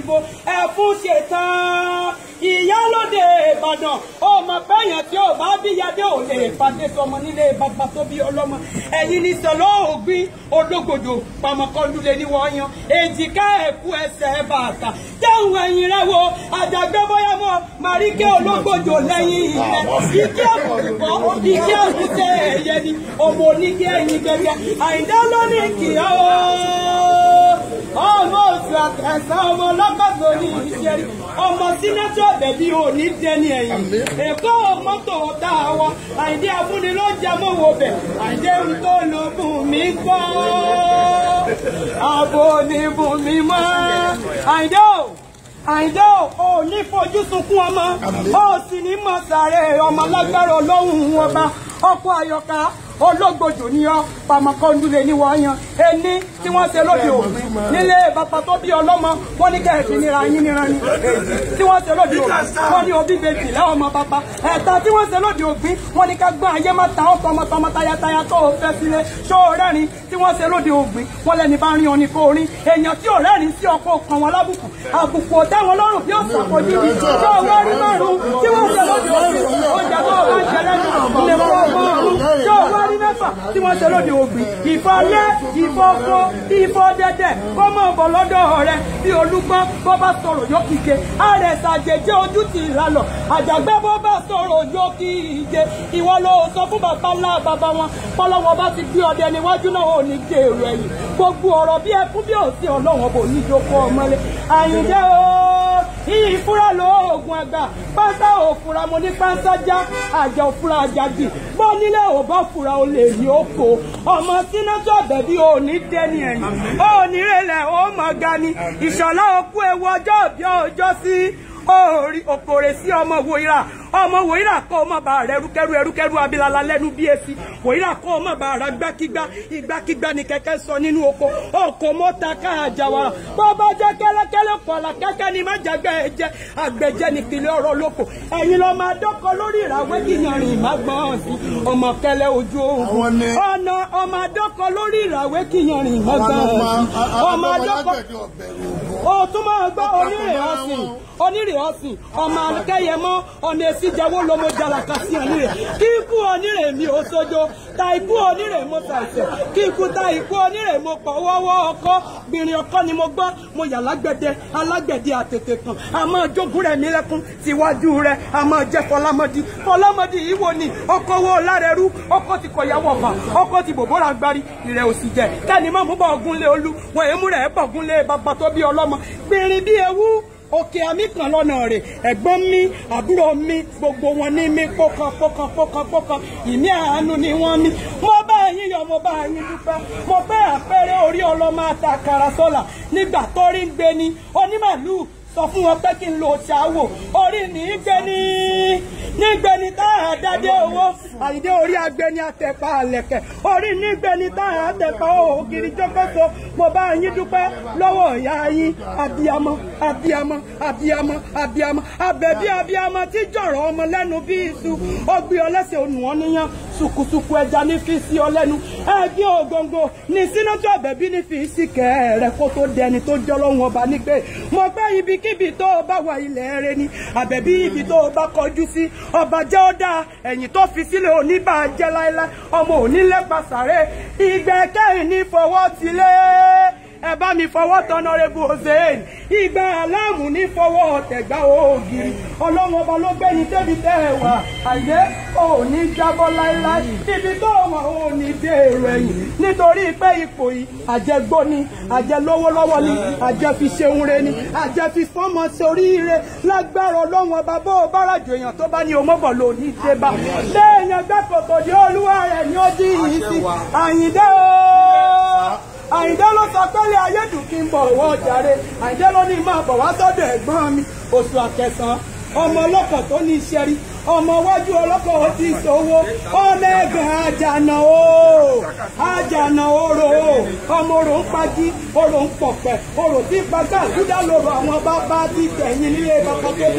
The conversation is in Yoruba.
òyìnbó ẹ̀fún ṣetán ìyálóde ìbàdàn ọmọ pẹ́yàn tí ò bá bíyadé ò lè pàdé sọmọ nílé bàbá tó bí ọlọ́mọ ẹ̀yin ní sọ̀lọ́ ògbín ológbòdò pàmọ́kọ́lùlé ní wọ́n yan èjìká ẹ̀kú ẹsẹ̀ bàtà jẹun ẹ̀yìn rẹ̀ wo àjàgbẹ́ bóyá mọ́ màríkẹ́ ológbòdò lẹ́yìn ilẹ̀ ike àkùkọ ike àkùtẹ ẹ̀yẹ ni ọmọ oníkẹ́ ẹ̀yìn gẹ́gẹ́ àìdá lónìí kìí ọmọ oṣù àtẹ̀sán ọmọ ọlọ́gbàgbọ́ ní ìṣẹ́rí ọmọ sínátọ̀ bẹ̀bí òní dẹni ẹ̀yìn èkó mọ́tò tá a wọ àìdí abúlé ló jẹ mọ́wọ́ bẹ̀ àìdí ohun tó lò bùn mí gbọ́ àbò ní bùn mí mọ́ àìdí ò àìdí ò ò ní fojú sunkún ọmọ ó sì ní mọ̀ sáré ọmọ lágbára ọlọ́run ọba ọkọ̀ àyọ̀ká ológbòjò ní ọ pàmọ́kọ́ndúlé ní wọ́n yan ẹni tí wọ́n ṣe lóde òfin nílé bàbá tó bí ọlọ́mọ wọ́n ní kẹ́ẹ̀fì nira yín níran ní èyí tí wọ́n ṣe lóde òfin wọ́n ní òbí bèbí lẹ́wọ̀n ọmọ bàbá ẹ̀ta tí wọ́n ṣe lóde òfin wọ́n ní ká gbọ́n ayé má ta ọ́ tọmọtọmọ tayataya tó o fẹ́ sílé ṣó o rẹ́rìn tí wọ́n ṣe lóde òfin wọ́n lẹ́ni bá rin oní kó o rin èèyàn tí ò rẹ́rìn sí ọkọ̀ kan wọn lábùkù àbùkù ọ̀tá wọn lọ́rùn bí ọ̀sán àpọ̀jù ni ṣó o wá rí márùn-ún tí wọ́n ṣe lóde òfin ọjà tó o bá ń jẹ lẹ́nu ilé fún ọgọ́rùn-ún ṣó o wá rí mẹ́fà tí wọ́n ṣe lóde ògbìn ìfọ́ lé ìfọ́ kó ìfọ́ dẹ́dẹ́ kó mọ̀ bọ̀ lọ́dọ̀ rẹ bí olúgbọ́n bó bá sọ̀rọ̀ yóò kíke àrẹ̀sà jẹjẹ ojú ti ìlàlọ̀ àjàgbẹ́ bó bá sọ̀rọ̀ yóò kí ìje ìwọ ló sọ fún bàbá ńlá bàbá wọn pọ́lọ́wọ́ bá ti gbé ọdẹ níwájú náà ò ní gbé èrò ẹ̀yìn gbogbo ọ̀rọ̀ bí ẹkún bí òsì ọlọ́wọ́n bò ní ìjókòó ọmọlé àyìnjẹ́ o iyì ìfúra lóògùn àgbà pátá òfúra mo ní pánsá já àjà òfúra àjàdì bọ́ nílé ò bá fura o lè ní oko ọmọ sínátọ̀ bẹ̀bí ò ní dẹni ẹ̀yìn ó ní rẹlẹ̀ ó mọ̀ ga ni ìṣọ̀lá òkú ewu ọjọ́ òbí ọjọ́ sí orí òkòrè sí ọmọ wòyíra ọmọ wòyíra kọ́ ọmọ bá rẹ rúkẹ́rú ẹrúkẹ́rú abilala lẹ́nu bí esi wòyíra kọ́ ọmọ bá rẹ gbákígbá ìgbákígbá ni kẹ̀kẹ́ sọ nínú oko oko mọ́ta káàjà wàrà bọ́ bá jẹ́ kẹ́lẹ́kẹ́lẹ́ kọ̀ọ̀lá kẹ́kẹ́ ni má jẹ́gbẹ́ ẹ jẹ́ àgbẹ̀jẹ́ ni kìlẹ̀ ọ̀rọ̀ lóko ẹ̀yin lọ máa dọ́kọ lórí ìràwé kìyànrìn má gbọ́n sí ọmọ kẹlẹ́ ojú oògùn ọ̀nà ọmọ adọ́kọ lórí ìràwé kìyànrìn má gbọ́n sí ọmọ adọ́kọ o tún máa gbọ́ onírè ọ̀sìn onírè ọ̀sìn ọmọ akẹ́yẹmọ́ ọ̀nà èsì jẹ́wọ́ lomo jalaka sí onírè kí ikú onírè mi ò sojo ta ikú onírè mo ṣàìsẹ̀ kí ikú ta ikú onírè mo pọ̀ wọ́wọ́ ọkọ́ gbìnrín ọkọ́ ni mo gbọ́ mo yà lágbẹ̀dẹ alágbẹ̀dẹ àtètè kan àmọ́ jogún rẹ̀ mi lẹ́kún síwájú rẹ̀ àmọ́ jẹ́ fọlámọ́dí fọlámọ́dí yìí wo ni ọkọ̀ wo lárẹ̀rú ọkọ̀ ti kọ̀yàwó ọ̀fà ọkọ̀ ti bòbóra gbárí ìrẹ̀ òsì jẹ kẹ́ni mọ́ mú bọ̀ ọ̀gúnlé olú wọ́n èémú rẹ̀ bọ̀gúnlé bàbá tó bí ọlọ́mọ gbìnrín bí ewu òkè àmì kan lọ́nà rẹ̀ ẹ̀gbọ́n mi àbúrò mi gbogbo wọn ní mi pọ́kàn pọ́kàn pọ́kàn pọ́kàn ìmí àánú ni wọ́n mi mo bá yín yọ̀ mo bá yín dúpẹ́ mo bẹ́ àpẹẹrẹ orí ọlọ́mọ àtàkàrà sọ́là nígbà tó rí ń gbé ni onímàlúù sọ fún wọn pé kí n lo ṣàwò orí ní í gbé ní nígbẹni tá a dádé owó àyídé orí agbẹni àtẹ̀pá àlẹ̀kẹ̀ orí nígbẹni tá a tẹ̀pá ògiri jókòtò mo bá yín dúpẹ́ lọ́wọ́ ìyá yín abiyamọ abiyamọ abiyamọ abiyamọ abẹ̀bí abiyamọ tí jọ̀rọ̀ ọmọ lẹ́nu bí iṣu ó gbé ọ lẹ́sẹ̀ ònù wọn níyàn sùkùsùkù ẹja ní fi sí ọ lẹ́nu ẹgbẹ́ ògóńgó ní sínátọ̀ àbẹ̀bí ní fi sí kẹ́ẹ̀rẹ́ kó tó dẹni tó jọ́ lọ́wọ́ ọba nígbè mo pẹ́ ibikíbi tó o bá wà ilẹ̀ rẹ ni àbẹ̀bí ibi tó o bá kọjú sí ọba jẹ́ ó dáa ẹ̀yìn tó fi sílẹ̀ oníbàjẹ́ láéláé ọmọ onílẹ̀pàṣàrẹ́ ìgbẹ́kẹ̀yìn ní fọwọ́ tilẹ̀ ẹ bá mi fọwọ́ tọ́nọ́rẹ́bù hossein ìgbà aláàmù ní fọwọ́ tẹ̀gbá ògiri ọlọ́run ọba ló gbẹ́ni débi tẹ́ ẹ wà àyè ò ní jábọ́ láéláé ibi tó wà ò ní dé èrò ẹ̀yìn nítorí pé ipò yìí àjẹgbó ni àjẹlówó lọ́wọ́ ni àjẹfi ṣeun re ni àjẹfi fọ́mọ sórí ire lágbára ọlọ́run ọba bó o bára jù èèyàn tó bá ní omóbọ̀ lò ní ìdébà léèyàn gbẹ́kọ̀tò di olúwa rẹ̀ ní ó dín yìí sí àyìndé o àyìndé ló sọ pẹ́lẹ́ ayédùn kí n bọ̀ wọ́ jàre àyìndé ló ní máa bọ̀ wá sọ́dọ̀ ẹ̀gbọ́n mi oṣù àkẹsàn ọmọ ọlọ́kọ̀ tó ní iṣẹ́ rí ọmọ iwájú ọlọ́kọ̀ ó ti ṣòwò ọmọ ẹ̀gàn àjànà o àjànà orò o ọmọ orò ń pají orò ń pọ̀pẹ̀ orò tí pàgà àdúdà lòrò àwọn bàbá ti tẹ̀yìn nílé bàbá tó bí